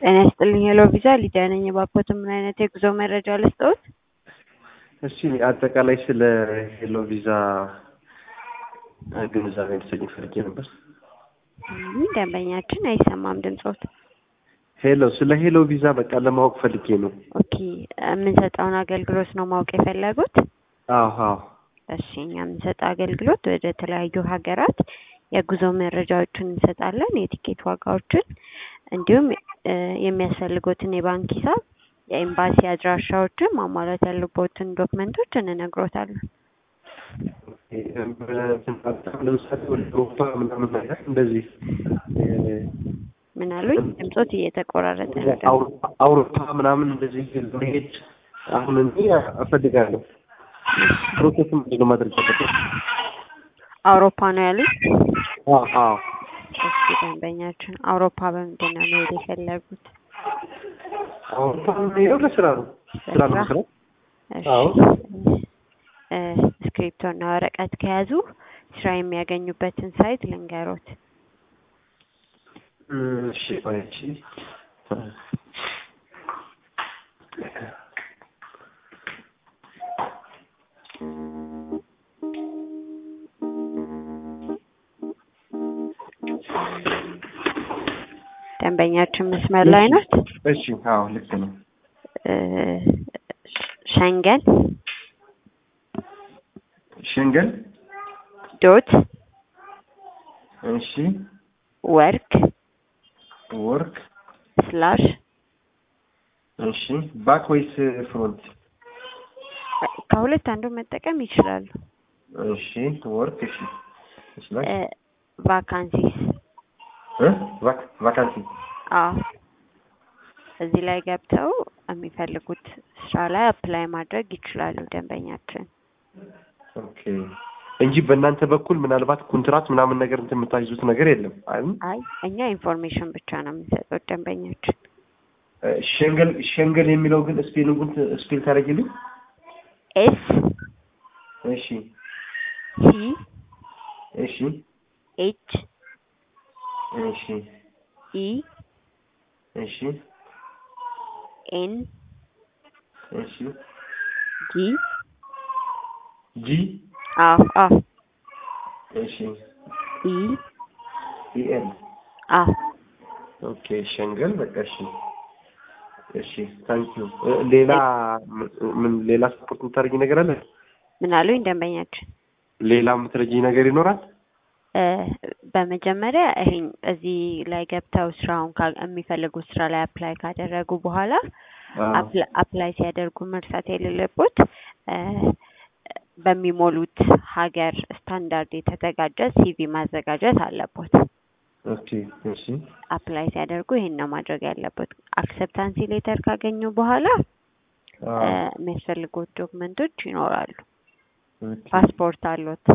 ጤና ይስጥልኝ ሄሎ ቪዛ ሊዲያ ነኝ። እባክዎትን ምን አይነት የጉዞ መረጃ ልስጥዎት? እሺ አጠቃላይ ስለ ሄሎ ቪዛ ግንዛቤ እንድትሰጪኝ ፈልጌ ነበር። ምን ደንበኛችን አይሰማም ድምጾት። ሄሎ ስለ ሄሎ ቪዛ በቃ ለማወቅ ፈልጌ ነው። ኦኬ የምንሰጠውን አገልግሎት ነው ማወቅ የፈለጉት? አዎ አዎ እሺ እኛ የምንሰጠው አገልግሎት ወደ ተለያዩ ሀገራት የጉዞ መረጃዎችን እንሰጣለን፣ የቲኬት ዋጋዎችን እንዲሁም እ የሚያስፈልጉትን የባንክ ሂሳብ፣ የኤምባሲ አድራሻዎችን ማሟላት ያሉበትን ዶክመንቶች እንነግሮታለን። ለምሳሌ ወደ አውሮፓ ምናምን ነገር እንደዚህ ምን አሉኝ? ድምጾት እየተቆራረጠ ነው። አውሮፓ አውሮፓ ምናምን እንደዚህ መሄድ አሁን እኔ እፈልጋለሁ። ፕሮሰስ ምንድን ነው ማድረግ ያለበት? አውሮፓ ነው ያሉኝ? አዎ አዎ እሺ ደንበኛችን አውሮፓ በምንድን ነው መሄድ የፈለጉት? አውሮፓ የምሄደው ለስራ ነው። ስራ ነው ለስራ? መስራት። እሺ አዎ። እ እስክሪፕቶና ወረቀት ከያዙ ስራ የሚያገኙበትን ሳይት ልንገሮት። እሺ ቆይ እሺ ደንበኛችን መስመር ላይ ናት። እሺ አዎ ልክ ነው። እ ሸንገን ሸንገን ዶት እሺ ወርክ ወርክ ስላሽ እሺ ባክ ወይስ ፍሮንት? ከሁለት አንዱ መጠቀም ይችላሉ። እሺ ወርክ እሺ እሺ ላይ እ ቫካንሲስ እ ቫክ ቫካንሲ አዎ እዚህ ላይ ገብተው የሚፈልጉት ስራ ላይ አፕላይ ማድረግ ይችላሉ ደንበኛችን። ኦኬ እንጂ በእናንተ በኩል ምናልባት ኮንትራት ምናምን ነገር እንትን የምታይዙት ነገር የለም አይደል? አይ እኛ ኢንፎርሜሽን ብቻ ነው የምንሰጠው ደንበኛችን። እ ሸንገል ሸንገል የሚለው ግን ስፔሊንጉን ስፔል ታደርጊልኝ? ኤስ እሺ ሲ እሺ ኤች እሺ ኢ እሺ ኤን እሺ ጂ ጂ አዎ አዎ እሺ ኢ ኢኤል አዎ ኦኬ ሸንገል በቃ እሺ እሺ ታንኪዩ ሌላ ምን ሌላ ስፖርት የምታደርጊ ነገር አለ ምን አሉኝ ደንበኛችን? ሌላ የምትረጂኝ ነገር ይኖራል እ በመጀመሪያ ይሄን እዚህ ላይ ገብተው ስራውን ካ- የሚፈልጉት ስራ ላይ አፕላይ ካደረጉ በኋላ አፕላ- አፕላይ ሲያደርጉ መርሳት የሌለቦት እ በሚሞሉት ሀገር ስታንዳርድ የተዘጋጀ ሲቪ ማዘጋጀት አለቦት። ኦኬ እሺ አፕላይ ሲያደርጉ ይሄን ነው ማድረግ ያለበት። አክሰፕታንሲ ሌተር ካገኙ በኋላ እ የሚያስፈልጉት ዶክመንቶች ይኖራሉ። ፓስፖርት አሉት?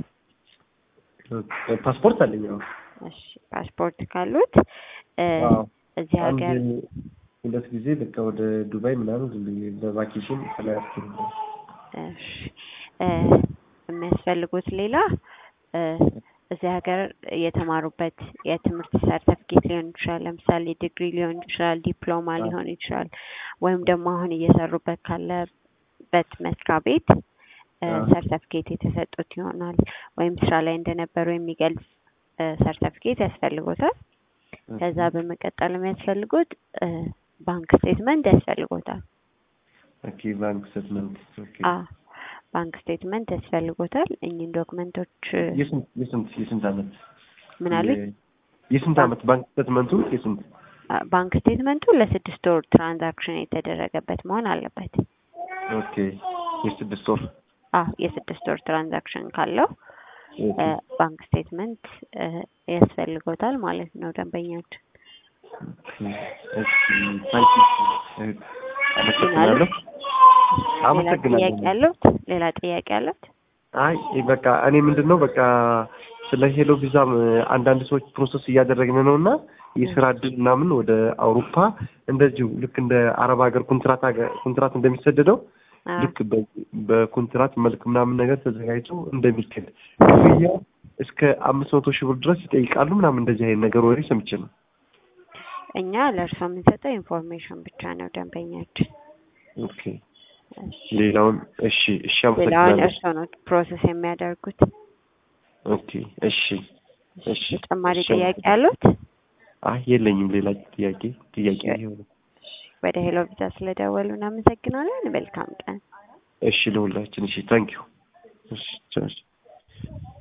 ፓስፖርት አለኝ አዎ እሺ ፓስፖርት ካሉት እ አዎ እዚህ አንድ ሀገር ሁለት ጊዜ በቃ ወደ ዱባይ ምናምን ዝም ብዬ በቫኬሽን ተለያርኩ እሺ እ የሚያስፈልጉት ሌላ እ እዚህ ሀገር የተማሩበት የትምህርት ሰርተፍኬት ሊሆን ይችላል። ለምሳሌ ዲግሪ ሊሆን ይችላል፣ ዲፕሎማ ሊሆን ይችላል። ወይም ደግሞ አሁን እየሰሩበት ካለበት መስሪያ ቤት እ አዎ። ሰርተፍኬት የተሰጡት ይሆናል። ወይም ስራ ላይ እንደነበሩ የሚገልጽ እ ሰርተፍኬት ያስፈልጎታል። ከዛ በመቀጠል የሚያስፈልጉት እ ባንክ ስቴትመንት ያስፈልጎታል። ኦኬ ባንክ ስቴትመንት ኦኬ አዎ ባንክ ስቴትመንት ያስፈልጎታል። እኚህን ዶክመንቶች እ የስንት የስንት የስንት አመት ምን አሉኝ? የ- የስንት አመት ባንክ ስቴትመንቱ የስንት አ- ባንክ ስቴትመንቱ ለስድስት ወር ትራንዛክሽን የተደረገበት መሆን አለበት። ኦኬ የስድስት ወር አዎ የስድስት ወር ትራንዛክሽን ካለው ኦኬ እ ባንክ ስቴትመንት እ ያስፈልጎታል ማለት ነው ደንበኛችን። እሺ ታንኪ አመሰግናለሁ ሌላ አመሰግናለሁ። ጥያቄ አለዎት? ሌላ ጥያቄ አለዎት? አይ በቃ እኔ ምንድን ነው በቃ ስለ ሄሎ ቪዛም አንዳንድ ሰዎች ፕሮሰስ እያደረግን ነው እና የስራ እድል ምናምን ወደ አውሮፓ እንደዚሁ ልክ እንደ አረብ ሀገር ኮንትራት ሀገር ኮንትራት እንደሚሰደደው አዎ ልክ በ- በኮንትራት መልክ ምናምን ነገር ተዘጋጅቶ እንደሚከድ ክፍያ እስከ አምስት መቶ ሺህ ብር ድረስ ይጠይቃሉ ምናምን እንደዚህ አይነት ነገር ወሬ ሰምቼ ነው። እኛ ለእርሶ የምንሰጠው ኢንፎርሜሽን ብቻ ነው ደንበኛችን። ኦኬ ሌላውን እሺ እሺ ሌላውን አመሰግናለሁ እርሶ ነው ፕሮሰስ የሚያደርጉት። ኦኬ እሺ እሺ ተጨማሪ እሺ፣ ጥያቄ ያሉት? አይ የለኝም ሌላ ጥያቄ ጥያቄ ይሄው ነው ወደ ሄሎ ቪዛ ስለደወሉ እናመሰግናለን። መልካም ቀን። እሺ ለሁላችን እሺ ታንኪዩ እሺ ቻው